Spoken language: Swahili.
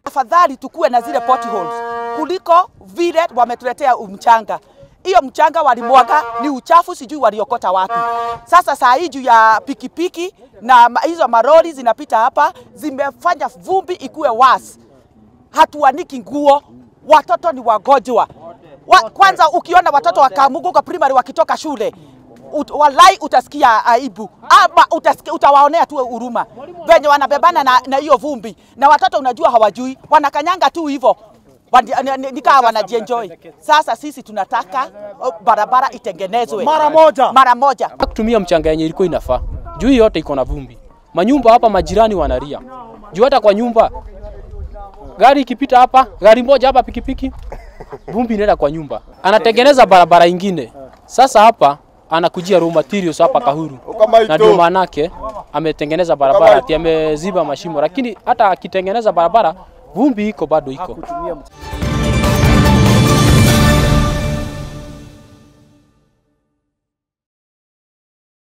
Afadhali tukuwe na zile potholes kuliko vile wametuletea mchanga. Hiyo mchanga walimwaga ni uchafu, sijui waliokota wapi. Sasa saa hii juu ya pikipiki na ma- hizo maroli zinapita hapa, zimefanya vumbi ikuwe wasi. Hatuaniki nguo, watoto ni wagonjwa. Wa, kwanza ukiona watoto wa Kamugu kwa primary wakitoka shule ut, walai utasikia aibu ama utasikia, utawaonea tu huruma venye wanabebana na na hiyo vumbi, na watoto unajua hawajui, wanakanyanga tu hivyo Wandi- ni- ni- nikaa wanajienjoy. Sasa sisi tunataka oh, barabara itengenezwe Mara moja. mara moja. kutumia mchanga yenye ilikuwa inafaa. Juu hii yote iko na vumbi. Manyumba hapa majirani wanalia. Juu hata kwa nyumba gari ikipita hapa, gari moja hapa pikipiki, vumbi inaenda kwa nyumba. Anatengeneza barabara ingine. Sasa hapa anakujia raw materials hapa Kahuru. Na ndio maanake ametengeneza barabara ati ameziba mashimo, lakini hata akitengeneza barabara vumbi iko bado iko.